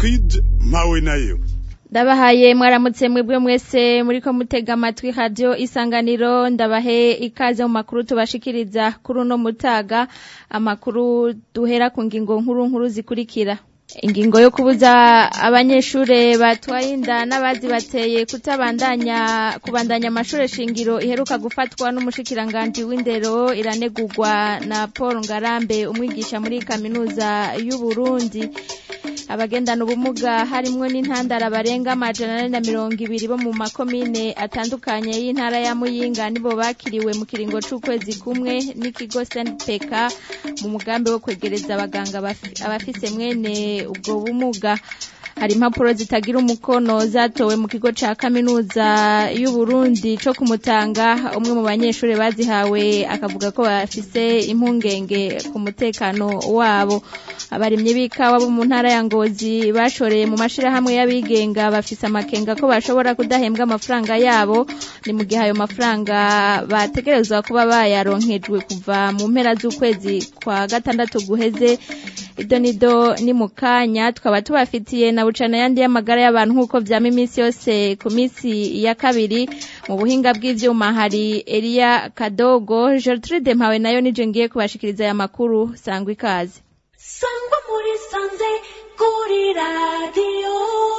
Egide mpawe nayo ndabahaye mwaramutse mwebwe mwese muriko mutega amatwi radio isanganiro ndabahe ikaze mu makuru tubashikiriza kuri uno mutaga amakuru duhera ku ngingo nkuru nkuru zikurikira ingingo yo kubuza abanyeshure batwaye inda n'abazi bateye kutabandanya kubandanya amashure shingiro iheruka gufatwa n'umushikiranganji w'indero iranegurwa na Paul Ngarambe umwigisha muri kaminuza y'u Burundi abagendana ubumuga harimwo n'intandara barenga amajana ane na mirongo ibiri bo mu makomine atandukanye y'intara ya Muyinga nibo bakiriwe mu kiringo c'ukwezi kumwe n'ikigo SNPK mu mugambi wo kwegereza abaganga abafise mwene ubwo bumuga hari impapuro zitagira umukono zatowe mu kigo ca kaminuza y'u Burundi co kumutanga umwe mu banyeshuri bazihawe akavuga ko bafise impungenge ku mutekano wabo abarimye b'ikawa bo mu ntara ya Ngozi bashoreye mu mashirahamwe y'abigenga bafise amakenga ko bashobora kudahembwa amafaranga yabo ni mu gihe ayo mafaranga bategerezwa kuba bayaronkejwe kuva mu mpera z'ukwezi kwa gatandatu guheze ido nido ni mu kanya twaba tubafitiye na bucana yandi y'amagara y'abantu nk'uko vyama iminsi yose ku minsi ya kabiri mu buhinga bw'ivyuma hari Elia Kadogo Gertrude Mpawe nayo nije ngiye kubashikiriza aya makuru sangwa ikaze sangwa muri sanze kuri radio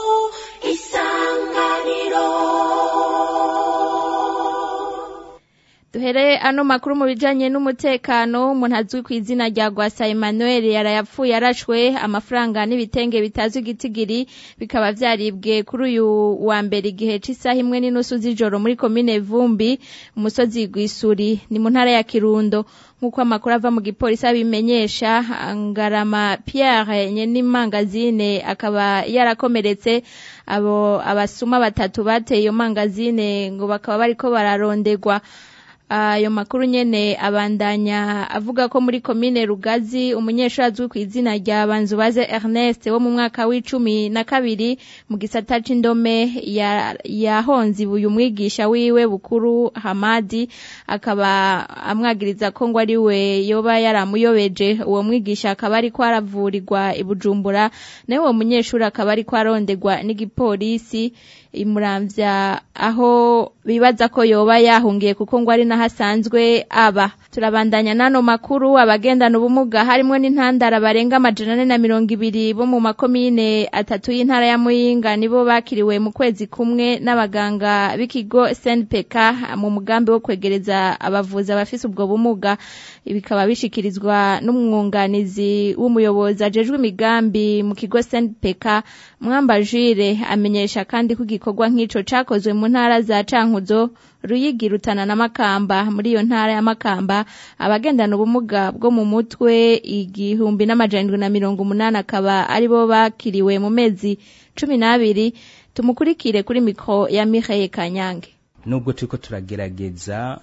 isanganiro duhere ano makuru mu bijanye n'umutekano umuntu azwi ku izina rya Gwasa Emmanuel yarayapfuye arashwe amafaranga n'ibitenge bitazwi igitigiri bikaba vyaribwe kuri uyu wa mbere igihe c'isaha imwe n'inusu z'ijoro muri komine Vumbi umusozi Gwisuri ni mu ntara ya Kirundo nk'uko amakuru ava mu gipolisi abimenyesha Ngarama Pierre Nyenimangazine akaba yarakomeretse abo abasuma batatu bateye iyo mangazine ngo bakaba bariko bararondegwa ayo makuru nyene abandanya avuga ko muri komine Rugazi umunyeshuri azwi ku izina rya Banzubaze Ernest wo mu mwaka w'icumi na kabiri mu gisata c'indome yahonze uyu mwigisha wiwe bukuru Hamadi akaba amwagiriza ko ngo ari we yoba yaramuyobeje uwo mwigisha akaba ariko aravurirwa i Bujumbura nawe uwo munyeshuri akaba ariko arondegwa n'igipolisi imuramvya aho bibaza ko yoba yahungiye kuko ngo ari nahasanzwe aba turabandanya nano makuru abagendana ubumuga harimo n'intandara barenga amajana ane na mirongo ibiri bo mu makomine atatu y'intara ya Muyinga nibo bakiriwe mu kwezi kumwe n'abaganga b'ikigo SNPK mu mugambi wo kwegereza abavuzi abafise ubwo bumuga bikaba bishikirizwa n'umwunganizi w'umuyobozi ajejwe imigambi mu kigo SNPK Mwambajire amenyesha kandi ko igikorwa nk'ico cakozwe mu ntara za Cankuzo Ruyigi Rutana na Makamba muri iyo ntara ya Makamba abagendana ubumuga bwo mu mutwe igihumbi n'amajana na mirongo umunani akaba aribo bakiriwe mu mezi cumi n'abiri tumukurikire kuri mikro ya Michael Kanyange nubwo turiko turagerageza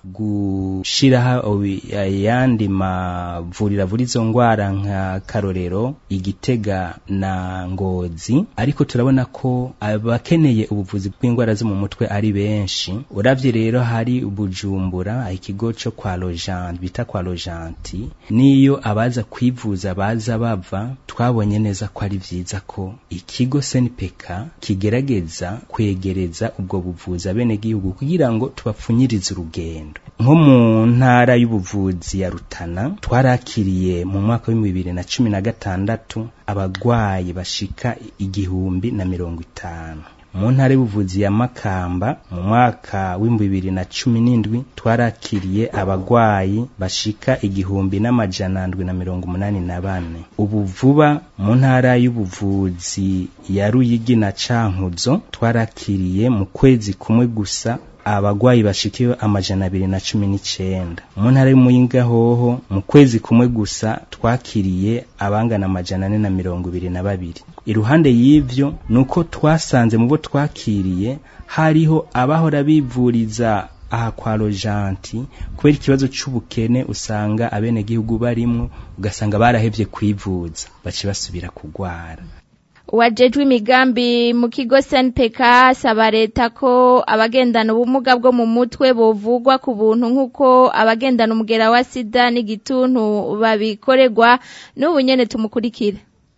gushiraho ayandi mavuriro avura izo ngwara nka karorero igitega na ngozi ariko turabona ko abakeneye ubuvuzi bw'indwara zo mu mutwe ari benshi uravye rero hari bujumbura ikigo co kwa lojant bita kwa lojanti niyo abaza kwivuza baza bava twabonye neza ko ari vyiza ko ikigo senpeka kigerageza kwegereza ubwo buvuzi abenegihugu kugira ngo tubapfunyirize urugendo nko mu ntara y'ubuvuzi ya Rutana twarakiriye mu mwaka wa bibiri na cumi na gatandatu abagwayi bashika igihumbi na mirongo itanu mu ntara y'ubuvuzi ya Makamba mu mwaka w'ibihumbi bibiri na cumi n'indwi twarakiriye abagwayi bashika igihumbi n'amajana ndwi na mirongo umunani na bane ubu vuba mu ntara y'ubuvuzi ya Ruyigi na Cankuzo twarakiriye mu kwezi kumwe gusa abagwayi bashikiwe amajana abiri na cumi n'icenda mu ntara y'umuyinga hoho mu kwezi kumwe gusa twakiriye abangana amajana ane na mirongo ibiri na babiri iruhande y'ivyo nuko twasanze mu bo twakiriye hariho abahora bivuriza aha kwa rojanti kubera ikibazo c'ubukene usanga abenegihugu barimwo ugasanga barahevye kwivuza bace basubira kugwara wajejwe imigambi mu kigo SNPK asaba leta ko abagendana ubumuga bwo mu mutwe bovugwa ku buntu nk'uko abagendana umugera wa sida n'igituntu babikorerwa n'ubu nyene tumukurikire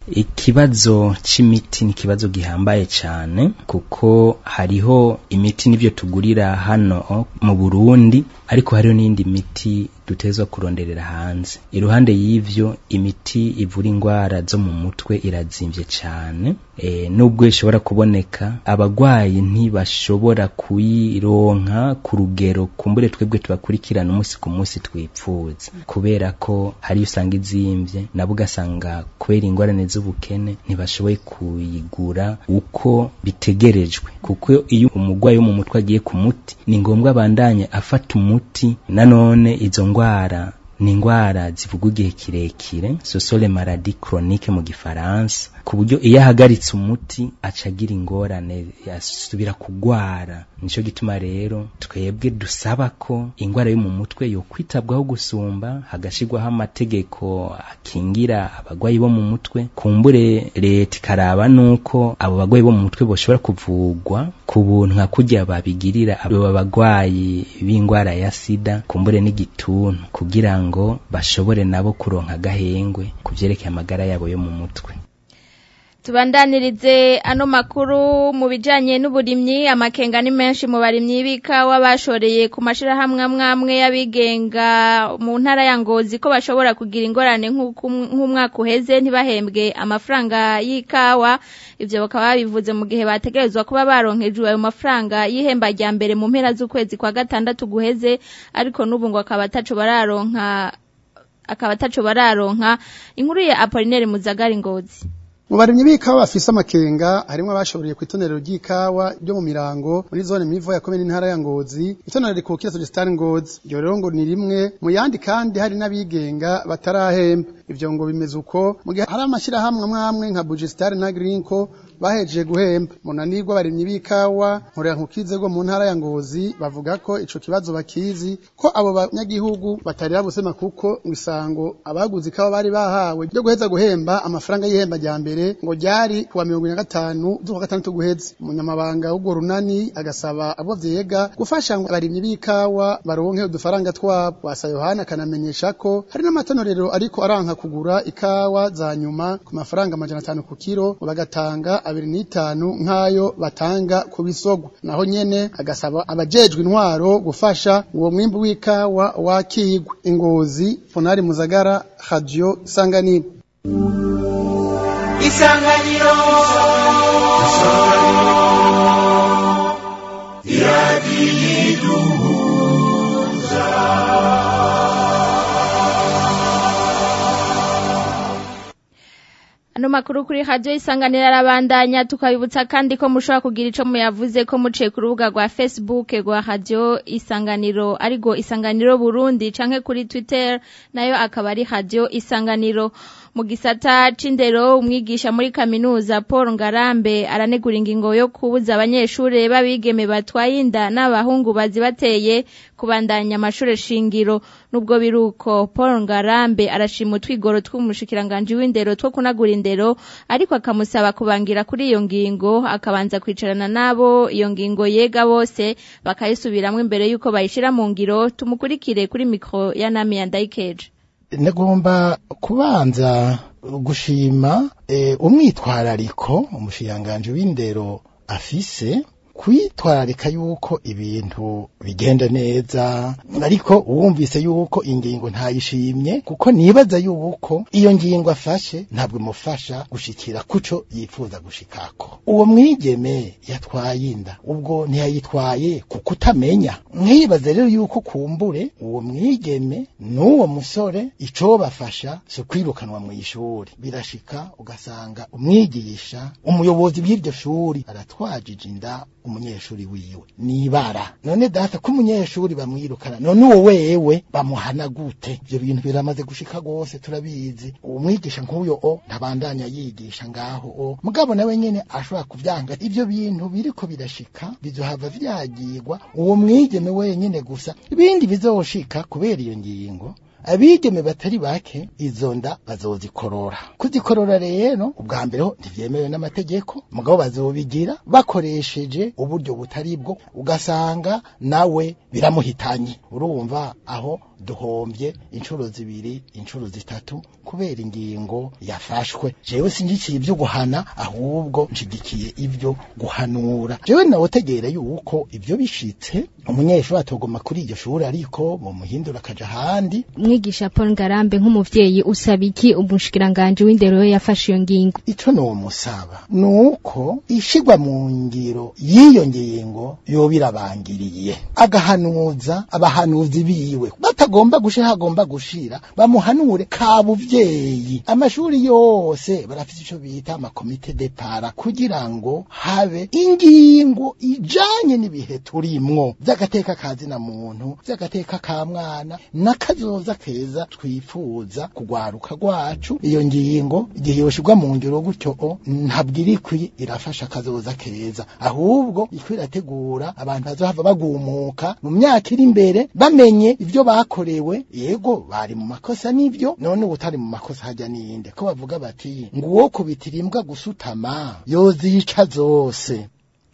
ikibazo c'imiti ni ikibazo gihambaye cane kuko hariho imiti n'ivyo tugurira hano mu Burundi ariko hariho n'indi miti dutezwa kuronderera hanze iruhande y'ivyo imiti ivura ingwara zo mu mutwe irazimvye cane e, nubwo ishobora kuboneka abagwayi ntibashobora kuyironka ku rugero kumbure twebwe tubakurikirana umunsi ku munsi twipfuza kubera ko hari usanga izimvye nabo ugasanga kubera ingorane z'ubukene ntibashoboye kuyigura uko bitegerejwe kuko iyo umugwayi wo mu mutwe agiye ku muti ni ngombwa abandanye afata umuti nanone izo ngwara ni ingwara zivugwa igihe kirekire sosole maradi chronique mu gifaransa ku buryo iyo ahagaritse umuti aca agira ingorane yasubira kugwara nico gituma rero twebwe dusaba ko ingwara yo mu mutwe yo kwitabwaho gusumba hagashirwaho amategeko akingira abagwayi bo mu mutwe kumbure leta ikaraba nuko abo bagwayi bo mu mutwe boshobora kuvugwa ku buntu nka kurya babigirira abo bagwayi b'ingwara ya sida kumbure n'igituntu kugira ngo bashobore nabo kuronka agahengwe ku vyerekeye amagara yabo yo mu mutwe tubandanirize ano makuru mu bijanye n'uburimyi amakenga ni menshi mu barimyi b'ikawa bashoreye ku mashirahamwe amwe y'abigenga mu ntara ya Ngozi ko bashobora kugira ingorane nk'umwaka uheze ntibahembwe amafaranga y'ikawa ivyo bakaba babivuze mu gihe bategerezwa kuba baronkejwe ayo mafaranga y'ihemba rya mbere mu mpera z'ukwezi kwa gatandatu guheze ariko n'ubu ngo akaba ataco bararonka akaba ataco bararonka inkuru ya Apollinaire Muzagari Ngozi mu barimyi b'ikawa bafise amakenga harimwo abashoboriye kw'itonero ry'ikawa ryo mu mirango muri zone mivo ya komine intara ya ngozi itonero rikukira sogestari ngozi iryo rero ngo ni rimwe mu yandi kandi hari n'abigenga batarahemba ivyo ngo bimeze uko mu gihe hari amashirahamwe amwamwe nka bugesitari na grinko bahejeje guhemba munanirwa abarimyi b'ikawa nkorera nkukize go mu ntara ya ngozi bavuga ko ico kibazo bakizi ko abo banyagihugu batari babusema kuko isango abaguze ikawa bari bahawe ryo guheza guhemba amafaranga y'ihemba rya mbere ngo ryari kuwa mirongo ine na gatanu z'ukwa gatandatu guheze umunyamabanga w'urwo runani agasaba abo vyega gufasha ngo abarimyi b'ikawa baronke udufaranga twabo wasa yohana akanamenyesha ko hari n'amatonorero ariko aranka kugura ikawa za nyuma ku mafaranga amajana atanu ku kiro ngo bagatanga abiri n'itanu nk'ayo batanga ku bisogo naho nyene agasaba abajejwe intwaro gufasha uwo mwimbu w'ikawa wakigwa ingozi fonari muzagara radio isanganiro isanganiro Ano makuru kuri radio isanganira arabandanya tukabibutsa kandi ko mushobora kugira ico muyavuze ko muciye ku rubuga rwa Facebook rwa radio isanganiro arigo isanganiro Burundi canke kuri Twitter nayo akaba ari radio isanganiro mu gisata c'indero umwigisha muri kaminuza Paul Ngarambe aranegura ingingo yo kubuza abanyeshure babigeme batwaye inda n'abahungu bazibateye kubandanya amashure shingiro nubwo biruko Paul Ngarambe arashima utwigoro tw'umushikiranganje w'indero two kunagura indero ariko akamusaba kubangira kuri iyo ngingo akabanza kwicarana nabo iyo ngingo yega bose bakayisubiramwo imbere yuko bayishira mu ngiro tumukurikire kuri mikro ya Nami ya Ndaikeje nagomba kubanza gushima e, umwitwarariko umushiranganje w'indero afise kwitwararika yuko ibintu bigenda neza ariko uwumvise yuko ingingo ntayishimye kuko nibaza yuko iyo ngingo afashe ntabwo imufasha gushikira kuco yifuza gushikako uwo mwigeme yatwaye inda ubwo ntiyayitwaye kuko utamenya mwibaze rero yuko kumbure uwo mwigeme n'uwo musore ico bafasha si kwirukanwa mu ishuri birashika ugasanga umwigisha umuyobozi w'iryo shuri aratwajije inda umunyeshuri wiwe nibara none data ko umunyeshuri bamwirukana none uwo wewe bamuhana gute ivyo bintu biramaze gushika gose turabizi uwo mwigisha nk'uyo o ntabandanya yigisha ngaho o mugabo nawe nyene ashobora kuvyanga ivyo bintu biriko birashika bizohava vyagirwa uwo mwigeme wenyene gusa ibindi bizoshika kubera iyo ngingo abigeme batari bake izo nda bazozikorora kuzikorora rero ubwa mbere ho ntivyemewe n'amategeko mugabo bazobigira bakoresheje uburyo butari bwo ugasanga nawe biramuhitanye urumva aho duhombye inshuro zibiri inshuro zitatu kubera ingingo yafashwe jewe singikiye ibyo guhana ahubwo nshigikiye ibyo guhanura jewe nawotegera yuko ibyo bishitse umunyeshuri atogoma kuri iryo shuri ariko muhindura akaja ahandi mwigisha Paul Ngarambe nk'umuvyeyi usaba iki umushikiranganje w'indero we yafashe iyo ngingo ico nomusaba nuko ishigwa mu ngiro y'iyo ngingo yoba irabangiriye agahanuza abahanuzi biwe batagomba gushira hagomba gushira bamuhanure kabuvyeyi amashuri yose barafite ico bita amakomite de para kugira ngo habe ingingo ijanye n'ibihe turimwo vy'agateka kazina muntu vy'agateka ka mwana n'akazoza keza twifuza kugwaruka rwacu iyo ngingo igihe yoshirwa mu ngiro gutyo o ntabwo irikwi irafasha akazoza keza ahubwo ikwi irategura abantu bazohava bagumuka mu myaka iri imbere bamenye ivyo bakorewe yego bari mu makosa n'ivyo none ubutari mu makosa hajya ninde ko bavuga bati ngo uwo kubitira imbwa gusutama yozica zose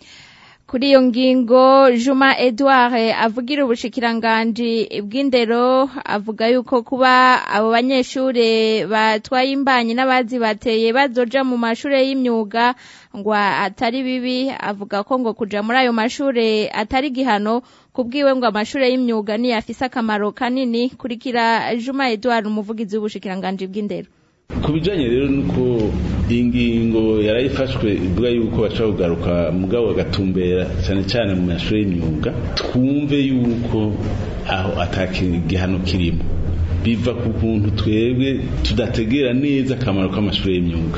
kuri iyo ngingo Juma Edouard avugira ubushikiranganji bw'indero avuga yuko kuba abo banyeshure batwaye imbanyi n'abazi bateye bazoja mu mashure y'imyuga ngo atari bibi avuga ko ngo kuja muri ayo mashure atari gihano kubwiwe ngo amashure y'imyuga ni afise akamaro kanini kurikira Juma Edouard umuvugizi w'ubushikiranganji bw'indero ku bijanye rero nuko iyi ngingo yarayifashwe ivuga yuko baca kugaruka mugabo bagatumbera cyane cyane mu mashuri y'imyuga twumve yuko aho atakigihano kirimo biva ku kuntu twebwe tudategera neza akamaro k'amashuri y'imyuga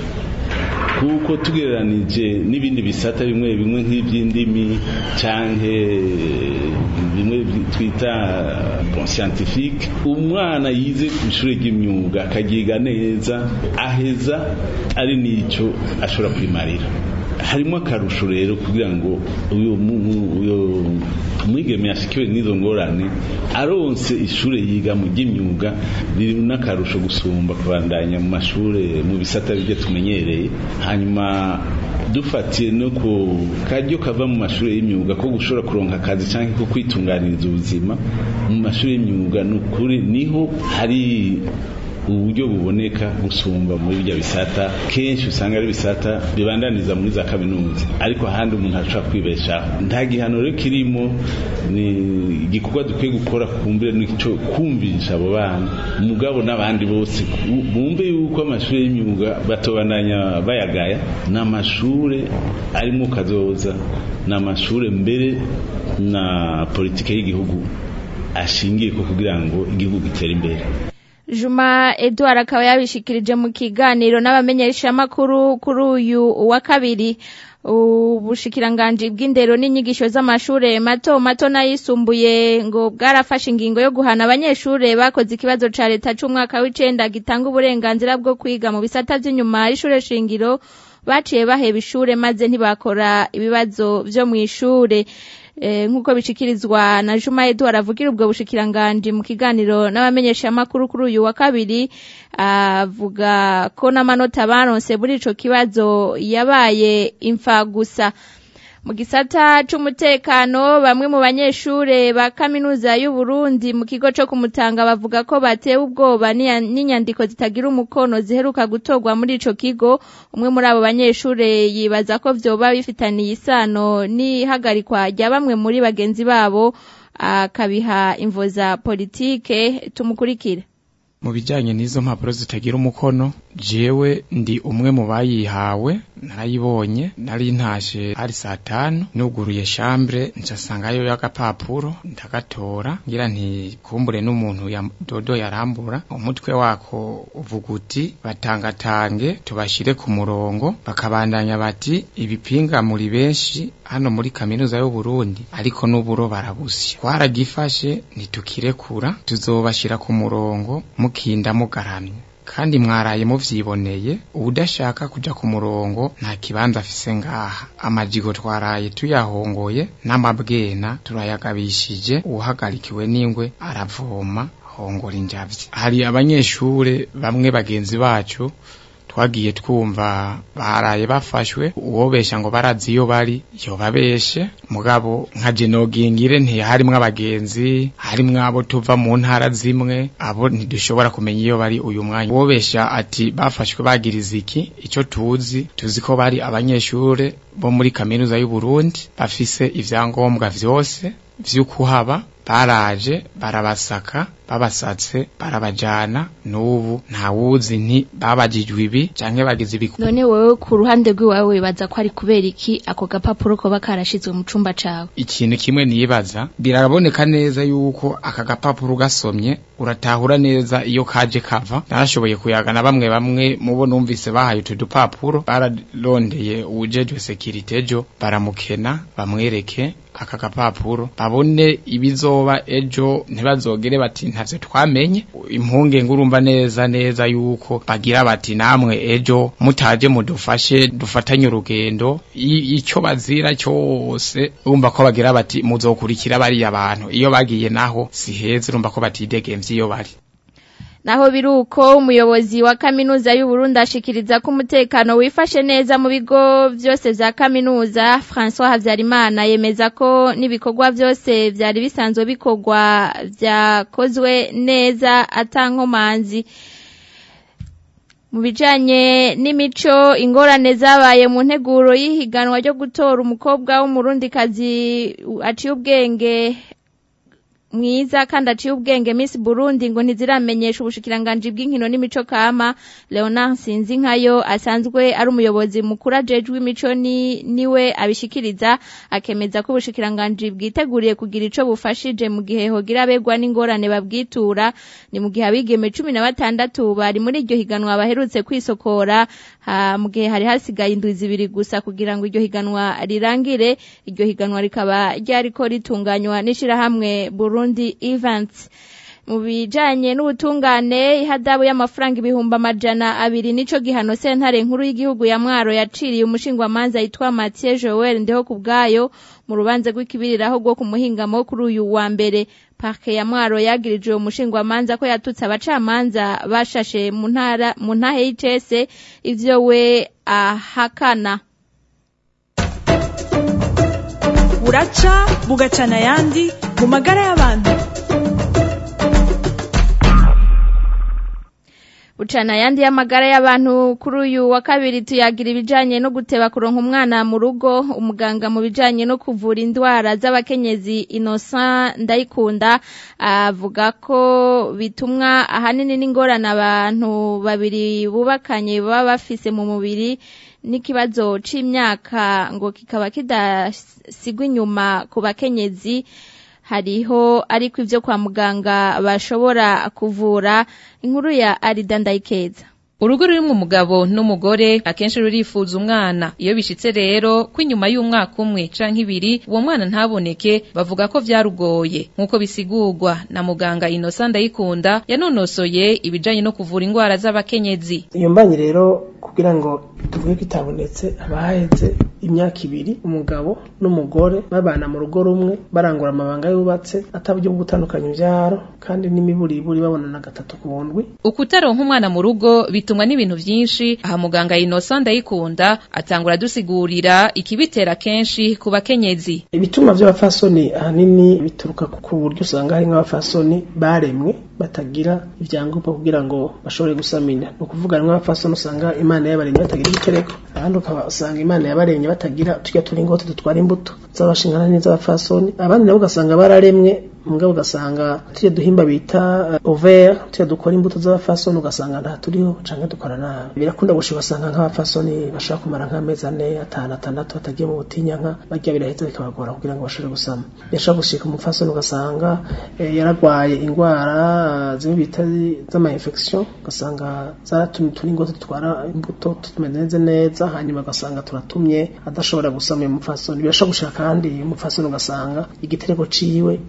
kuko tugereranije n'ibindi bisata bimwe bimwe nk'iby'indimi canke bimwe twita bon scientifique umwana yize ku ishuri ry'imyuga akagiga neza aheza ari nico ashobora kwimarira harimo akarusho rero kugira ngo uyu uyu umwigeme yashikiwe n'izo ngorane aronse ishure yiga mu ry'imyuga biri n'akarusho gusumba kubandanya mu mashure mu bisata byo tumenyereye hanyuma dufatiye no ku karyo kava mu mashuri y'imyuga ko gushobora kuronka akazi cyangwa ko kwitunganiriza ubuzima mu mashuri y'imyuga ni ukuri niho hari uburyo buboneka gusumba muri bya bisata kenshi usanga ari bisata bibandaniza muri za kaminuza ariko ahandi umuntu ashobora kwibeshaho nta gihano rero kirimo ni igikorwa dukwiye gukora kumbire n'icyo kumvisha abo bana umugabo n'abandi bose bumve yuko amashuri y'imyuga batobandanya bayagaya ni amashuri arimo kazoza ni amashuri mbere na politike y'igihugu ashingiye ko kugira ngo igihugu gitere imbere Juma Edouard akaba yabishikirije mu kiganiro n'abamenyeshamakuru kuri uyu wa kabiri ubushikiranganji bw'indero n'inyigisho z'amashure mato mato n'ayisumbuye ngo bwarafashe ingingo yo guhana abanyeshure bakoze ikibazo ca leta c'umwaka w'icenda gitanga uburenganzira bwo kwiga mu bisata vy'inyuma y'ishure shingiro baciye baheba ishure maze ntibakora ibibazo vyo mw'ishure nk'uko bishikirizwa na Juma Edouard avugira ubwo bushikiranganji mu kiganiro n'abamenyeshamakuru kuri uyu wa kabiri avuga ko n'amanota baronse muri ico kibazo yabaye imfa gusa mu gisata c'umutekano bamwe mu banyeshure ba kaminuza y'u Burundi mu kigo co kumutanga bavuga ko batewe ubwoba n'inyandiko zitagira umukono ziheruka gutorwa muri ico kigo umwe muri abo banyeshure yibaza ko vyoba bifitaniye isano n'ihagarikwa rya bamwe muri bagenzi babo akabiha imvo za politike tumukurikire mu bijyanye n'izo mpapuro zitagira umukono jewe ndi umwe mu bayihawe narayibonye nari ntashe hari saa tanu nuguruye shambure ncasangayo y'agapapuro ndagatora ngira nti kumbure n'umuntu ya dodo yarambura umutwe wako uvuga uti batangatange tubashire ku murongo bakabandanya bati ibipinga muri benshi hano muri kaminuza y'u Burundi ariko n'uburo barabusya twaragifashe ntitukirekura tuzobashira ku murongo mukinda mugaramye kandi mwaraye muvyiboneye udashaka kuja ku murongo nta kibanza afise ngaha amajigo twaraye tuyahongoye n'amabwena turayagabishije uwahagarikiwe n'ingwe aravoma hongora injavyi hari abanyeshure bamwe bagenzi bacu twagiye twumva baraye bafashwe uwobesha ngo barazi iyo bari yobabeshe mugabo nka jenogingire ntiharimwo abagenzi harimwo abo tuva mu ntara zimwe abo ntidushobora kumenya iyo bari uyu mwanya uwobesha ati bafashwe bagiriza iki ico tuzi tuzi ko bari abanyeshure bo muri kaminuza y'u Burundi bafise ivyangombwa vyose vy'ukuhaba baraje barabasaka babasatse barabajana n'ubu ntawuzi nti babajijwe ibi canke bagize ibi none wewe ku ruhande rw'iwawe wibaza ko ari kubera iki ako gapapuro koba karashizwe mu cumba cawe ikintu kimwe nibaza biraboneka neza yuko aka gapapuro gasomye uratahura neza iyo kaje kava narashoboye kuyaga na bamwe bamwe mubo numvise bahaye utu dupapuro bararondeye uwujejwe sekirite ejo baramukena bamwereke aka gapapuro babone ibizoba ejo ntibazogere bati ntavyo twamenye impunge ngurumva neza neza yuko bagira bati namwe ejo mutaje mudufashe dufatanye urugendo I- ico bazira cyose urumva ko bagira bati muzokurikira bariya bantu iyo bagiye naho si heza urumva ko batidegemvye iyo bari Naho biruko umuyobozi wa kaminuza y'u Burundi ashikiriza ko umutekano wifashe neza mu bigo vyose vya kaminuza François Havyarimana yemeza ko n'ibikorwa vyose vyari bisanzwe bikorwa vyakozwe neza atankomanzi mu bijanye n'imico ingorane zabaye mu nteguro y'ihiganwa ryo gutora umukobwa w'umurundikazi aciye ubwenge mwiza kandi aciye ubwenge Miss Burundi ngo ntiziramenyesha ubushikiranganje bw'inkino n'imico kama Leonard Sinzinkayo asanzwe ari umuyobozi mukuru ajejwe imico ni niwe abishikiriza akemeza ko ubushikiranganje bwiteguriye kugira ico bufashije mu gihe hogira abegwa n'ingorane babwitura ni mu gihe abigeme 16 bari muri iryo higanwa baherutse kwisokora ha, mu gihe hari hasigaye indwi zibiri gusa kugira ngo iryo higanwa rirangire iryo higanwa rikaba ryariko ritunganywa n'ishirahamwe Burundi Events mu bijanye n'ubutungane ihadabu y'amafaranga ibihumbi amajana abiri nico gihano sentare nkuru y'igihugu ya Mwaro yaciriye umushingwamanza yitwa Mathieu Joel ndeho kubwayo mu rubanza rw'ikibiriraho rwo ku muhingamo kuri uyu wa mbere parke ya Mwaro yagirije uwo mushingwamanza ko yatutse abacamanza bashashe mu ntara mu ntahe y'icese ivyo we ahakana buraca bugacana ayandi mu magara y'abantu Bucana yandi y'amagara y'abantu kuri uyu wa kabiri tuyagira ibijanye no guteba kuronka umwana mu rugo umuganga mu bijanye no kuvura indwara z'abakenyezi Innocent Ndayikunda avuga ko bitumwa ahanini n'ingorane abantu babiri bubakanye baba bafise mu mubiri n'ikibazo c'imyaka ngo kikaba kidasigwa inyuma ku bakenyezi hariho ariko ivyo kwa muganga bashobora kuvura inkuru ya Arida Ndayikeza urugo rurimwo umugabo n'umugore akenshi rurifuza umwana iyo bishitse rero ko inyuma y'umwaka umwe canke ibiri uwo mwana ntaboneke bavuga ko vyarugoye nk'uko bisigurwa na muganga Innocent Ndayikunda yanonosoye ibijanye no kuvura indwara z'abakenyezi iyo mbanye rero kugira ngo tuvuge ko itabonetse haba haheze imyaka ibiri umugabo n'umugore babana mu rugo rumwe barangura amabanga yubatse ataburyo bwo gutandukanya ivyaro kandi n'imiburiburi babonana gatatu ku ndwi ukutaronka umwana mu rugo bitumwa n'ibintu vyinshi aha muganga Innocent Ndayikunda atangura dusigurira ikibitera kenshi ku bakenyezi ibituma vy'abafasoni ahanini bituruka ku buryo usanga hari nk'abafasoni baremwe batagira ivyangombwa kugira ngo bashobore gusamina ni ukuvuga rimwe abafasoni usanga imana yabaremye batagira igitereko abandi ukaba usanga imana yabaremye batagira turya turingoti dutwara imbuto z'abashingana n'iz'abafasoni abandi nabo ugasanga bararemwe mugabo ugasanga tujya duhimba bita uh, ovaire tujya dukora imbuto z'abafasoni ugasanga nta turiho canke dukora nabi birakunda gushika ugasanga nk'abafasoni bashaka kumara nk'amezi ane atanu atandatu batagiye mu butinyanka barya biraheza bikabagora kugira ngo bashobore gusama yashaka gushika umufasoni ugasanga eh, yaragwaye ingwara zimwe bita z'ama infection ugasanga zaratumye uturingoti dutwara imbuto tumeze neza hanyuma ugasanga turatumye adashobora gusama uyu mufasoni birashobora gushika kandi umufasoni ugasanga igitereko ciwe kirimwo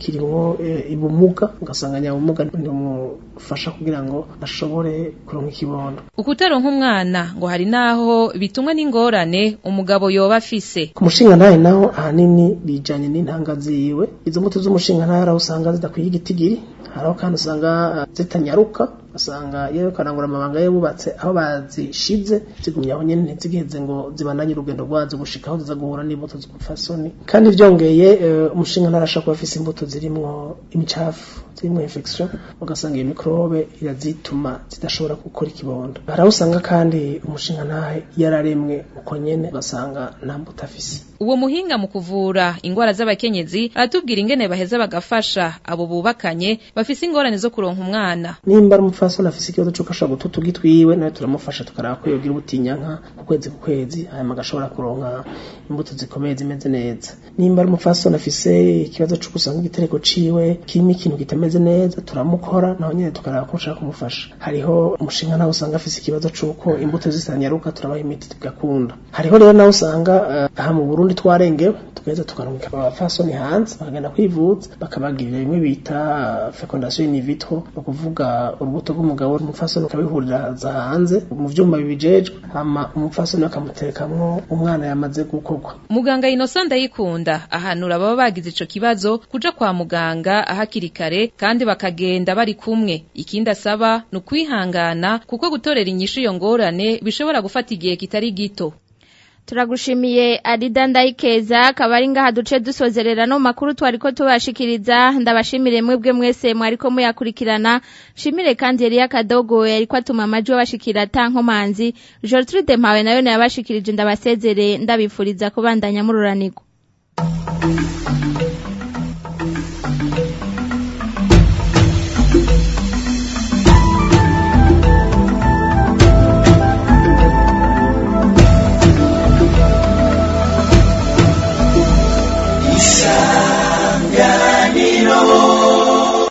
hariho eh, ibumuga ugasanga nyabumuga ntimufasha kugira ngo ashobore kuronka ikibondo ukutaronka umwana ngo hari naho bitumwa n'ingorane umugabo yoba afise ku mushinga ntahe naho ahanini bijanye n'intanga ziwe izo mbuto z'umushinga ntahe araho usanga zidakwiye igitigiri hariho kandi usanga uh, zitanyaruka usanga yewe karangura amabanga yubatse aho bazishize zigumye aho nyene ntizigeze ngo zibananye urugendo rwazo gushika aho ziza guhura n'imbuto z'umufasoni kandi vyongeye uh, umushinga ntahe arashobora kuba afise imbuto zirimwo imicafu zirimwo infection ugasanga iyo mikrobe irazituma zidashobora gukora ikibondo haraho usanga kandi umushinga ntahe yararemwe uko nyene ugasanga nta mbuto afise uwo muhinga mu kuvura ingwara z'abakenyezi aratubwira ingene baheza bagafasha abo bubakanye bafise ingorane zo kuronka umwana nimba ari umupfasoni afise ikibazo c'uko ashobora guta utugi twiwe nawe turamufasha tukaraba ko yogira ubutinyanka ku kwezi ku kwezi hanyuma agashobora kuronka imbuto zikomeye zimeze neza nimba ari umupfasoni afise ikibazo c'uko usanga igitereko ciwe kirimo ikintu kitameze neza turamukora naho nyene tukaraba ko ushaka kumufasha hariho umushinga nawe usanga afise ikibazo c'uko imbuto zisanyaruka turabaha imiti tugakunda hariho rero nawe usanga uh, aha mu Burundi twarengewe tugaheza tukarungika abafasoni hanze bakagenda kwivuza bakabagirira bimwe bita uh, fecondation in vitro ni ukuvuga urubuto rw'umugabo umupfasoni ukabihuriraza hanze mu vyuma bibijejwe hama umupfasoni bakamutekamwo umwana yamaze gukorwa muganga Innocent Ndayikunda ahanura baba bagize ico kibazo kuja kwa muganga hakiri kare kandi bakagenda bari kumwe ikindi asaba ni ukwihangana kuko gutorera inyishu iyo ngorane bishobora gufata igihe kitari gito turagushimiye Arida Ndayikeza akaba ari ngaha duce dusozerera no makuru twariko tubashikiriza ndabashimire mwebwe mwese mwariko muyakurikirana shimire kandi Elia Kadogo yariko atuma amaji wabashikira tankomanzi Gertrude Mpawe nayo yabashikirije ndabasezere ndabifuriza kubandanya mururaniko